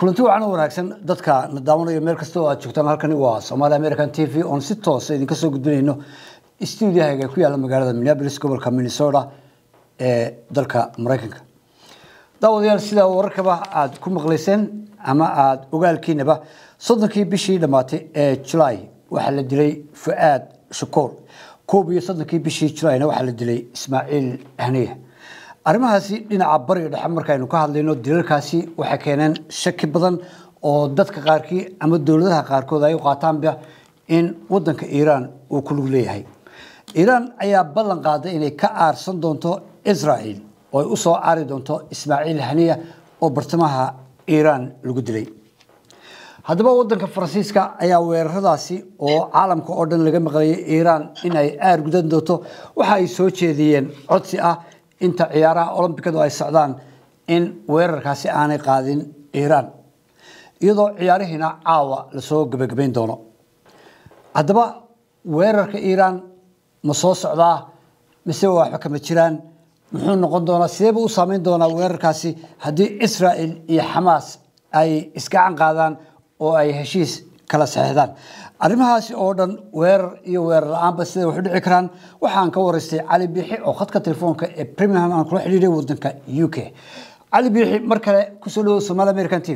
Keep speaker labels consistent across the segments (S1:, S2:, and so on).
S1: kulanti wacan u wanaagsan dadka na daawanayo meel kasta oo aad joogtaan halkani waa somaali american t v oon si toosa idinka soo gudbinayno stuudiyahaga ku yaalla magaalada minneapolis gobolka minnesota ee dalka maraykanka daawadayaal sidaa wararkaba aada ku maqlayseen ama aada ogaalkiinaba soddonkii bishii dhammaatay ee julaay waxaa la dilay fu-aad shakoor koob iyo soddonkii bishii julaayna waxaa la dilay ismaaciil haniya arrimahaasi dhinaca bariga dhexe markaynu ka hadlayno dilalkaasi waxay keeneen shaki badan oo dadka qaarkii ama dowladaha qaarkood ay u qaataanba in wadanka iiraan uu ku lug leeyahay iiraan ayaa ballan qaaday inay ka aarsan doonto israel oo ay usoo aari doonto ismaaciil haniya oo bartamaha iiraan lagu dilay haddaba wadanka faransiiska ayaa weeraradaasi oo caalamka oo dhan laga maqlayay iiraan in ay aar gudan doonto waxa ay soo jeediyeen codsi ah inta ciyaaraha olombikadu ay socdaan in weerarkaasi aanay qaadin iiraan iyadoo ciyaarihiina caawa lasoo gebagabayn doono haddaba weerarka iiraan ma soo socdaa mise waxba kama jiraan muxuu noqon doonaa sideeba u saameyn doonaa weerarkaasi haddii israel iyo xamaas ay isgacan qaadaan oo ay heshiis kala saxeexdaan arrimahaasi oo dhan weerar iyo weerar la-aanba siday wax u dhici karaan waxaan ka waraystay cali biixi oo khadka telefoonka ee premium aan kula xidhiiray wadanka u k cali biixi mar kale kusoo dhawow somaali american t v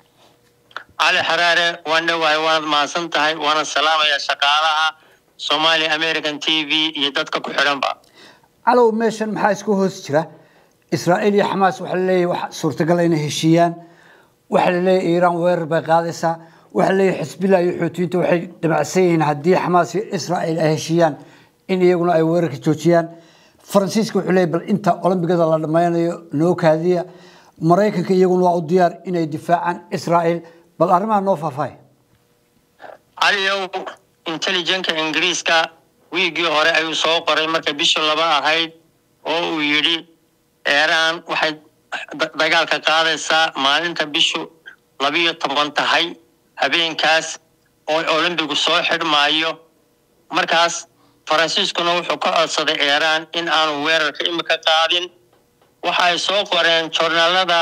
S2: cali xaraare waan dhowahay waanad mahadsan tahay waana salaamaya shaqaalaha somaali american t v iyo dadka ku xidhanba
S1: calow meeshan maxaa isku hoos jira israa'iil iyo xamaas waxaa laleeyahy wax suurtagal inay heshiiyaan waxaa laleeyahy iiraan weerar bay qaadaysaa waxaa leeyahy xisbillah iyo xoutiyiinta waxay dhamacsan yihiin haddii xamaas iyo israa'iil ay heshiiyaan in iyaguna ay weerarka joojiyaan faransiiska wuxuu leeyahy bal inta olombigada la dhammaynayo noo kaadiya maraykanka iyaguna waa u diyaar inay difaacaan israa'iil bal arrimaha noo faahfaahay
S2: caliyow intelligenka ingiriiska wiigii hore ayuu soo qoray markay bishu laba ahayd oo uu yidhi eeraan waxay dagaalka qaadaysaa maalinta bishu labiyo toban tahay habeenkaas oo olombigu soo xidhmaayo markaas faransiiskuna wuxuu ka codsaday eeraan in aanu weerarka imika qaadin waxa ay soo qoreen joornaalada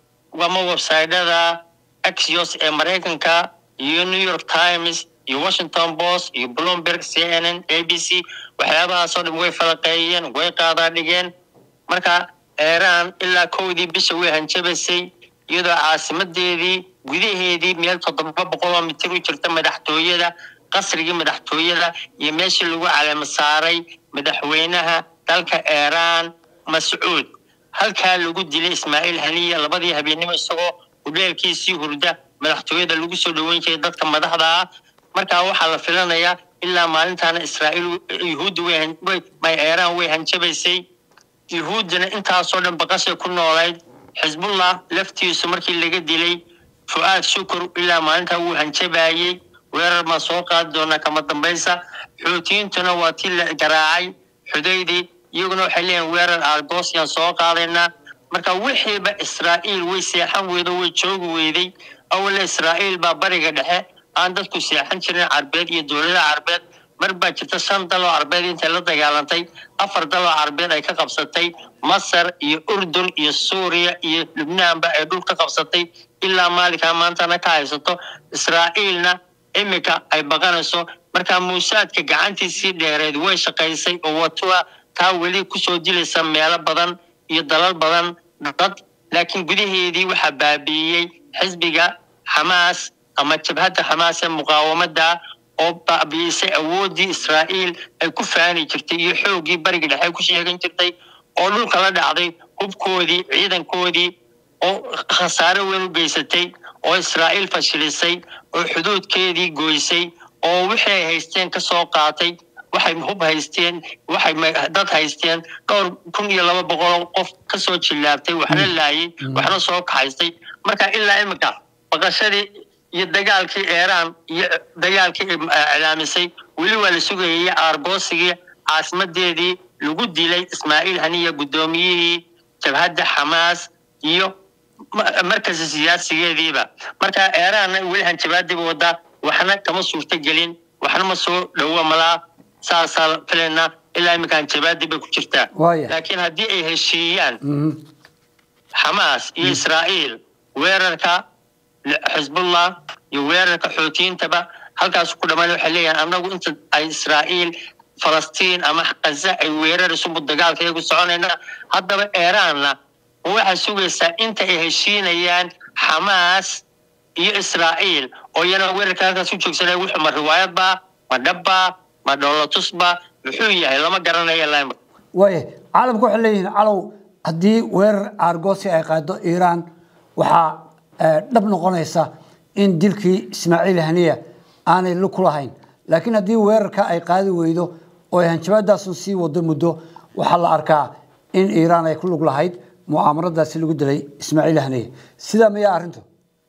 S2: ama websaydyada axios ee maraykanka iyo new york times iyo washington post iyo bloomberg c n n a b c waxyaabahaasoo dhan way falaqeeyeen way qaadaa dhigeen marka eeraan ilaa kowdii bisha way hanjabaysay iyadoo caasimadeedii gudaheedii meel toddoba boqoloo mitir u jirta madaxtooyada qasrigii madaxtooyada iyo meeshii lagu caleema saaray madaxweynaha dalka eeraan mascuud halkaa lagu dilay ismaaciil haniya labadii habeennimo isagoo hudheelkiisii hurda madaxtooyada lagu soo dhoweyn jiray dadka madaxda ah markaa waxaa la filanayaa ilaa maalintaana israa'iil yuhuudda way eeraan way hanjabaysay yuhuuddana intaasoo dhan baqashay ku noolayd xisbullah laftiisu markii laga dilay fu-aad shukur ilaa maalintaa wuu hanjabayey weerar maa soo qaadi doonaa kama dambaysa xuutiyiintuna waa tii la garaacay xudaydii iyaguna waxay leeyihin weerar argosiyan soo qaadaynaa marka wixiiba israa'iil way seexan weydo way joogi weyday awala israa'iil baa bariga dhexe aan dadku seexan jirin carbeed iyo dowlada carbeed mar baa jirta shan daloo carbeed intay la dagaalantay afar daloo carbeed ay ka qabsatay masar iyo urdun iyo suuriya iyo lubnaanba ay dhul ka qabsatay ilaa maalinkaa maantana ka haysato israa'iilna imika ay baqanayso markaa muusaadka gacantiisii dheereed way shaqaysay oo watua taa weli kusoo dilaysa meelo badan iyo dalal badan dad laakiin gudaheedii waxaa baabi'iyey xisbiga xamaas ama jabhadda xamaas ee muqaawamada oo baabi'isay awooddii israa'iil ay ku faani jirtay iyo xooggii bariga dhexe ku sheegan jirtay oo dhulka la dhacday hubkoodii ciidankoodii oo khasaare weyn u geysatay oo israa'iil fashilisay oo xuduudkeedii goysay oo wixii ay haysteen ka soo qaatay waxay hub haysteen waxay dad haysteen dhowr kun iyo laba boqoloo qof kasoo jillaabtay waxna laayay waxna soo kaxaystay marka ilaa imika baqashadii iyo dagaalkii eeraan iyo dagaalkii iclaamisay weli waa la sugayay aargoosigii caasimadeedii lagu dilay ismaaciil haniya guddoomiyihii jabhadda xamaas iyo markasi siyaasigeediiba marka eeraanna weli hanjabaadiba wadaa waxna kama suurto gelin waxna ma soo dhowo malaa saasaa filaynaa ilaa iminka hanjabaadii bay ku jirtaa laakiin haddii ay heshiiyaan xamaas iyo israa'iil weerarka xisbullah iyo weerarka xoutiyiintaba halkaas ku dhammaan waxay leeyahan annagu inta ay israa'iil falastiin ama kaza ay weeraraysubu dagaalka iyagu soconayna haddaba eeraanna waxaa sugaysaa inta ay heshiinayaan xamaas iyo israa'iil oo iyana weerarka halkaas u joogsanaya wuxuu ma riwaayadba ma dhabba ma dholotusba muxuu yahay lama garanayo lima
S1: waaya caalamku waxay leeyihiin calow haddii weerar aargoosi ay qaado iiraan waxaa dhab noqonaysa in dilkii ismaaciil haniya aanay lug ku lahayn laakiin haddii weerarka ay qaadi weydo oo ay hanjabaadaasun sii wado muddo waxaa la arkaa in iiraan ay ku lug lahayd mu'aamaradaasi lagu dilay ismaaciil haniya sidaa mayaa arrintu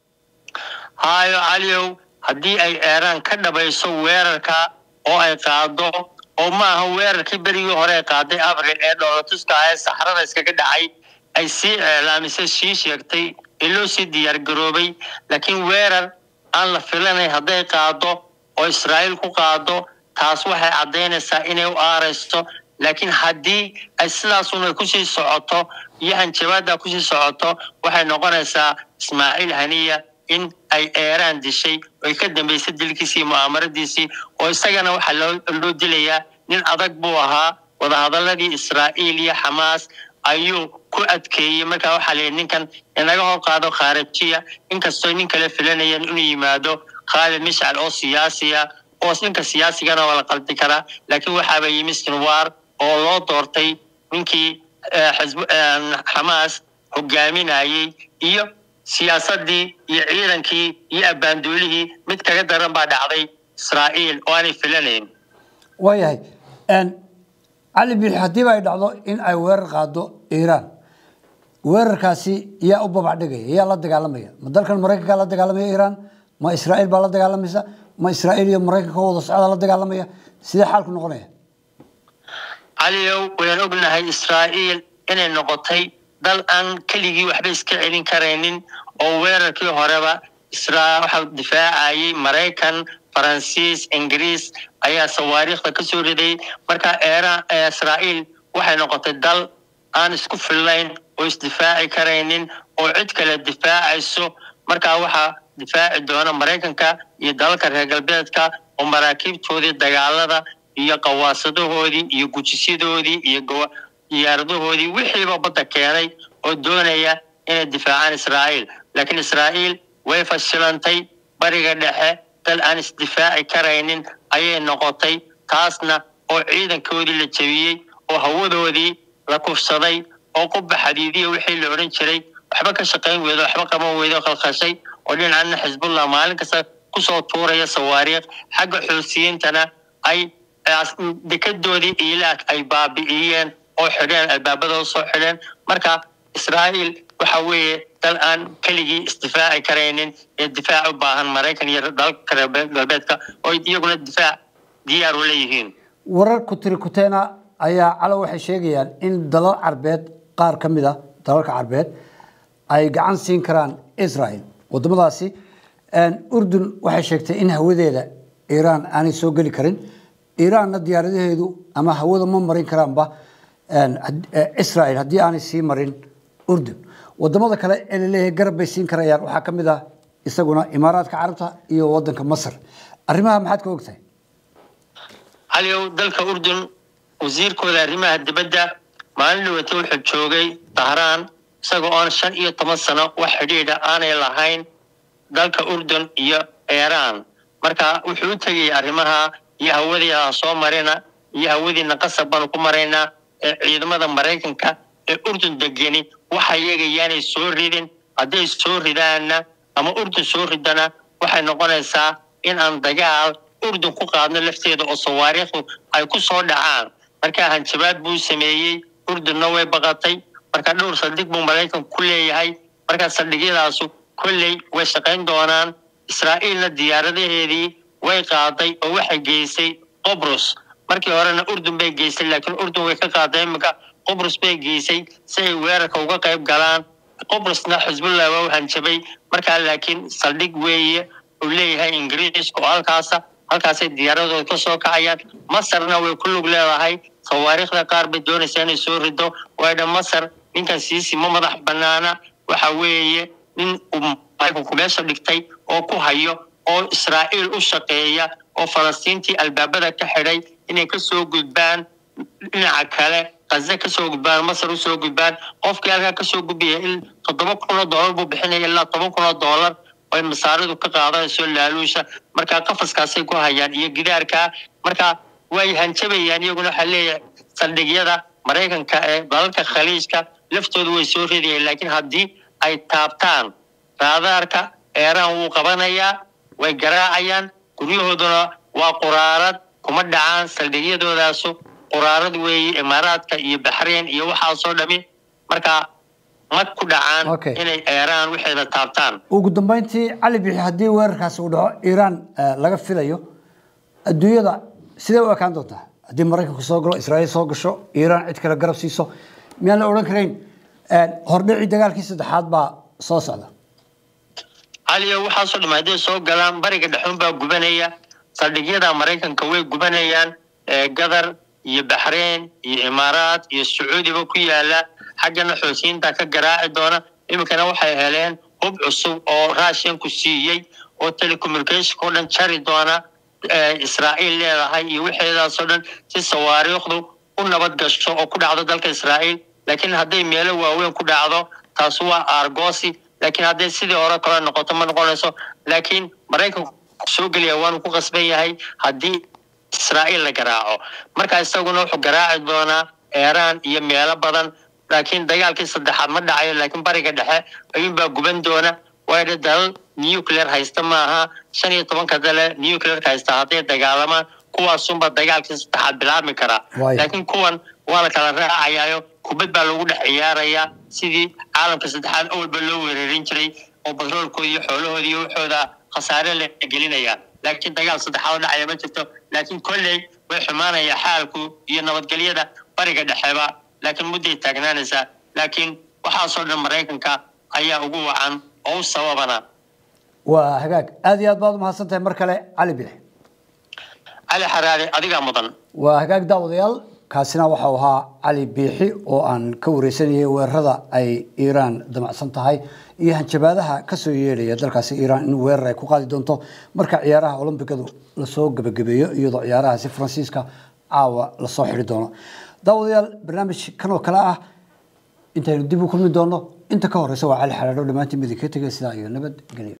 S2: haayo caliyow haddii ay eeraan ka dhabayso weerarka oo ay qaado oo maaha weerarkii berigii hore ay qaaday abril ee dhoolatuska ah ee saxrada iskaga dhacay ay sii eelaamisay sii sheegtay ee loo sii diyaargaroobay laakiin weerar aan la filanayn hadday qaado oo israa'iil ku qaado taas waxay caddaynaysaa inay u aarayso laakiin haddii ay sidaasuna kusii socoto iyo hanjabaadda kusii socoto waxay noqonaysaa ismaaciil haniya in ay eeraan dishay oy ka dambaysay dilkiisii iyo mu'aamaradiisii oo isagana waxaa loo dilayaa nin adag buu ahaa wadahadaladii israa'iil iyo xamaas ayuu ku adkeeyey markaa waxaa layihi ninkan inaga hor qaado khaarijiya inkastoo nin kale filanayeen inuu yimaado khaalid mishcal oo siyaasiya oo ninka siyaasigana waa la qaldi karaa laakiin waxaaba yimi sinwaar oo loo doortay ninkii xamaas hogaaminayey iyo siyaasadii iyo ciidankii iyo abbaanduulihii mid kaga daran baa dhacday israa'iil oo aanay filanayn
S1: waayahay cali biixi haddiiba ay dhacdo in ay weerar qaado iiraan weerarkaasi yaa u babacdhigaya yaa la dagaalamaya ma dalkan maraykanka la dagaalamaya iiraan ma israa'iil baa la dagaalamaysa ma israa'iil iyo maraykanka wada socda la dagaalamaya sidee xaalku noqonaya
S2: caliyow wayaan ognahay israa'iil inay noqotay dal aan keligii waxba iska celin karaynin oo weerarkii horeba waxaa difaacayay maraykan faransiis ingiriis ayaa sawaariikhda ka soo riday marka israa'iil waxay noqotay dal aan isku fillayn oo isdifaaci karaynin oo cid kale difaacayso markaa waxaa difaaci doona maraykanka iyo dalalka reer galbeedka oo maraakiibtoodii dagaalada iyo qawaasadahoodii iyo gujisyadoodii iyo diyaaradahoodii wixiiba badda keenay oo doonaya inay difaacaan israa'iil laakiin israa'iil way fashilantay bariga dhexe dal aan isdifaaci karaynin ayay noqotay taasna oo ciidankoodii la jebiyey oo hawadoodii la kufsaday oo quba xadiidiya wixii la odhan jiray waxba ka shaqayn weydo waxba qaban weydo khalkhashay oo dhinacna xisbullah maalin kasta kusoo tuuraya sawaariikh xagga xoosiyiintana ay dekadoodii ilaak ay baabi'iyeen oo xidheen albaabadooda soo xidheen marka israa'iil waxa weeye dal aan keligii isdifaaci karaynin ee difaac u baahan maraykan iyo dalalka reer galbeedka oo iyaguna difaac diyaar u leeyihiin
S1: warar kutiri kuteena ayaa calo waxay sheegayaan in dalal carbeed qaar ka mid a dalalka carbeed ay gacan siin karaan israel wadamadaasi urdun waxay sheegtay in hawadeeda iiraan aanay soo geli karin iiraanna diyaaradaheedu ama hawada ma marin karaanba israel haddii aanay sii marin urdun wadamada kale ee laleeyahay garab bay siin karayaan waxaa ka mid ah isaguna imaaraadka carabta iyo wadanka masar arrimaha maxaad ka ogtahay
S2: caliyow dalka urdun wasiirkooda arrimaha dibadda maalin dhawata wuxuu joogay dahraan isagoo oon shan iyo toban sano wax xidhiidha aanay lahayn dalka urdun iyo iiraan marka wuxuu u tegayay arrimaha iyo hawadiia soo marina iyo hawadiina qasab baanu ku maraynaa ee ciidamada maraykanka ee urdun degeni waxa iyaga yaanay soo ridin hadday soo ridaanna ama urdun soo ridana waxay noqonaysaa in aan dagaal urdun ku qaadno lafteeda oo sawaariikhdu ay ku soo dhacaan markaa hanjabaad buu sameeyey urdunna way baqatay marka dhowr saldhig buu maraykanku ku leeyahay markaa saldhigyadaasu kolley way shaqayn doonaan israa'iilna diyaaradaheedii way qaaday oo waxay geysay qobrus markii horena urdun bay geysay laakiin urdun way ka qaaday iminka qobrus bay geysay si ay weerarka uga qayb galaan qobrusna xisbullah waa u hanjabay markaa laakiin saldhig weeye uu leeyahay ingiriiska oo halkaasa halkaasay diyaaradooda ka soo kacayaan masarna way ku lug leedahay sawaariikhda qaar bay doonaysaa inay soo rido waydha masar ninkan siisi ma madax banaana waxa weeye nin uu maraykanku meesha dhigtay oo ku hayo oo israa'iil u shaqeeya oo falastiintii albaabada ka xidhay inay kasoo gudbaan dhinaca kale kaze kasoo gudbaan masar usoo gudbaan qofkii halkaa kasoo gudbaya in toddoba kun oo doolar buu bixinaya ilaa toban kun oo doolar oy masaaridu ka qaadanayso laaluusha markaa qafaskaasay ku hayaan iyo gidaarkaa marka way hanjabayaan iyaguna waxaa leeyahay saldhigyada maraykanka ee dalalka khaliijka laftoodu way soo ridayaan laakiin haddii ay taabtaan raadaarka eeraan wuu qabanayaa way garaacayaan guryahooduna waa quraarad kuma dhacaan saldhigyadoodaas quraarad weeye imaaraadka iyo baxrayn iyo waxaasoo dhami marka ma ku dhacaan
S1: Okay.
S2: inay eeraan waxeeda taabtaan
S1: ugu dambeyntii cali bixi haddii weerarkaasi uu dhaco iiraan eh, laga filayo adduunyada sidee u ekaan doontaa haddii maraykanku soo galo israa'iil soo gasho iiraan cid kale garab siiso miyaan la odhan karayn eh, hordhicii dagaalkii saddexaad baa soo socda
S2: caliyo waxaasoo dhama hadday soo galaan bariga dhexuun baa gubanaya saldhigyada maraykanka way gubanayaan ee gadar iyo baxrayn iyo imaaraat iyo sacuudiba ku yaala xaggana xoosiyiinta ka garaaci doona iminkana waxay heleen hub cusub oo raashinku siiyey oo telecommunicationka o dhan jari doona ee israa'iil leedahay iyo wixeedaasoo dhan si sawaariikhdu u nabad gasho oo ku dhacdo dalka israa'iil laakiin hadday meelo waaweyn ku dhacdo taas waa argosi laakiin hadday sidii hore kale noqoto ma noqonayso laakiin maraykanku soo gelaya waanu ku qasban yahay haddii israa'iil la garaaco marka isaguna wuxuu garaaci doonaa eeraan iyo meelo badan laakiin dagaalkii saddexaad ma dhacayo laakiin bariga dhexe ayuunbaa guban doona waayo dalal nuclear haysta maaha shan iyo tobanka dale nuclearka haysta hadday dagaalamaan kuwaasunba dagaalkii saddexaad bilaabmi karaa
S1: Waayo.
S2: laakiin kuwan waa la kala raacayaayo kubad baa lagu dhex ciyaarayaa sidii caalamka saddexaad awalba loo weerarin jiray oo batroolkooda iyo xoolahooda iyo waxooda khasaare la gelinaya laakiin dagaal saddexaad oo dhacaya ma jirto laakiin kolley way xumaanaya xaalku iyo nabadgelyada bariga dhexeba laakiin mudday taagnaanaysaa laakiin waxaasoo dhan maraykanka ayaa ugu wacan oo u sababana
S1: waa hagaag aad iyo aad baad umahadsan tahay mar kale cali bixi
S2: cali xaraare adigaa mudan
S1: waa hagaag daawadayaal kaasina waxau ahaa cali biixi oo aan ka wareysanayay weerarada ay iiraan damacsan tahay iyo hanjabaadaha kasoo yeedhaya dalkaasi iiraan in weerar ay ku qaadi doonto marka ciyaaraha olombikadu lasoo gebagabeeyo iyadoo ciyaarahaasi faransiiska caawa lasoo xidhi doono daawadayaal barnaamij kan oo kale ah intaynu dib u kulmi doono inta ka horeysa waa cali xalaadho dhammaantiin midin ka tegay sidaa iyo nabad gelyo